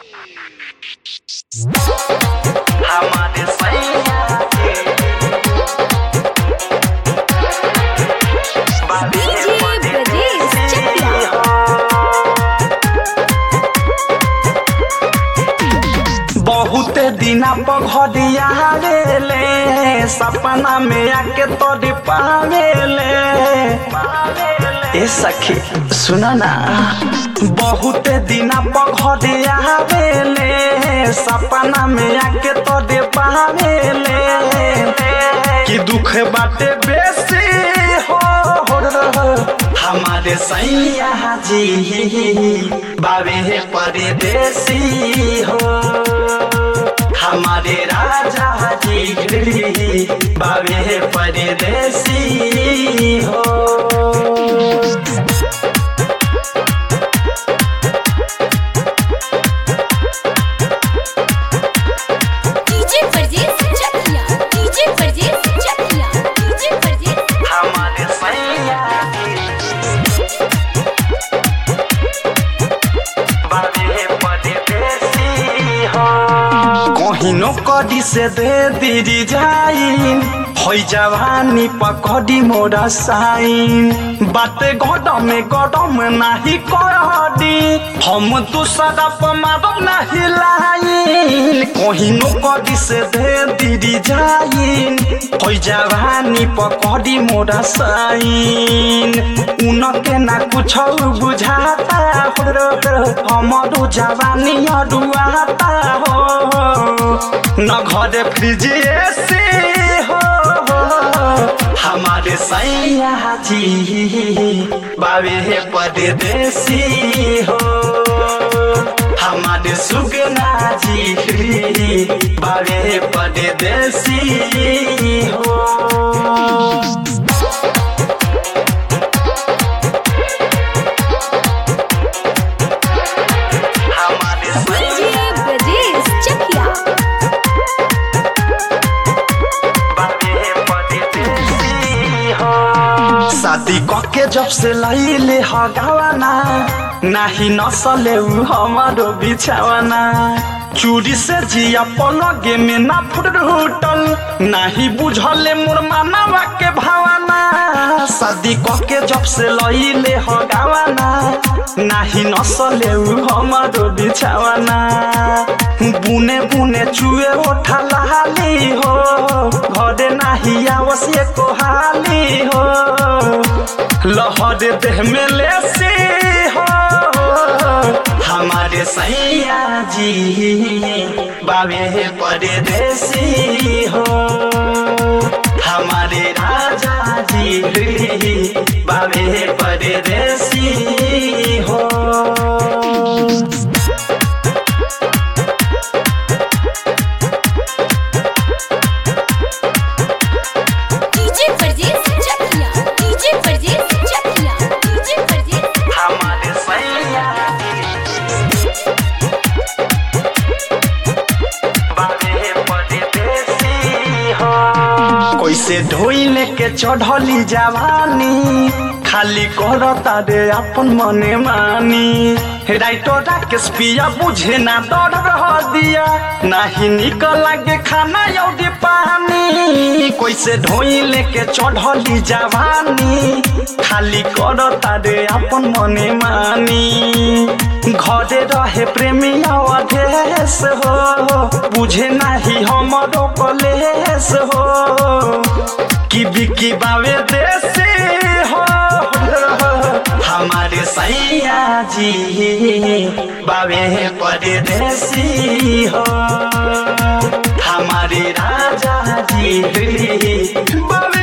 हमारे सैया के बाबे DJ Brajesh Chakla. बहुत दिना पघरिया ले सपना में आके तोरी पावेले ए सखी सुना ना बहुत दिना पघरिया ले सपना में आके तोरे पावेले कि दुख बाटे बेसी हो हमारे सैया जी बाबे परदेसी हो हमारे राजा जी बाबे परदेसी हो DJ Brajesh Chakla. DJ Brajesh Chakla. DJ Brajesh हमारे सैया बाबे परदेसी हो कहिनो कदी से दे दीदी जाइन होइ जवानी पकड़ी मोरा साइन बाते गडम गडम नाही करदी हम तू सदप मारब नाही लाइन कहिनो कदी से दे दीदी जाइन होइ जवानी पकड़ी मोरा साइन उनके ना कुछ बुझाता हो हमारो जवानी अरुआता हो न घरे फ्रिज एसी हो हमारे सैया जी बाबे परदेसी हो हमारे सुगना जी बाबे परदेसी हो हमारे DJ Brajesh Chakla. शादी कके जब से लैले हगावाना नाही नसले उ हमारो बिछावाना चूड़ी से जिया पलगे में ना फुटल नाही बुझले मोर मानवा के भावना शादी कके जब से लैले हगावाना नाही नसले उ हमारो बिछावाना बुने बुने चुए ओठा लाली हो घरे नाही आवश्य को हाली हो लहर देह में लेसी हो हमारे सैया जी बाबे परदेसी हो हमारे राजा जी बाबे परदेसी हो DJ Brajesh Chakla. DJ Brajesh Chakla. DJ Brajesh हमारे सैया बाबे परदेसी हो कैसे ढोइले के चढ़ली जवानी खाली करता रे अपन मने मानी राइटो राकेश पिया बुझे ना डर रह दिया नाही निकल लागे खाना यौदी पानी कैसे ढोइले के चढ़ली जवानी खाली करता रे अपन मने मानी घरे रहे प्रेमी अवधेश हो बुझे नाही हमरो कलेश हो कि बिकी बावे देसी हो हमारे सैया जी बावे परदेसी हो हमारे राजा जी बावे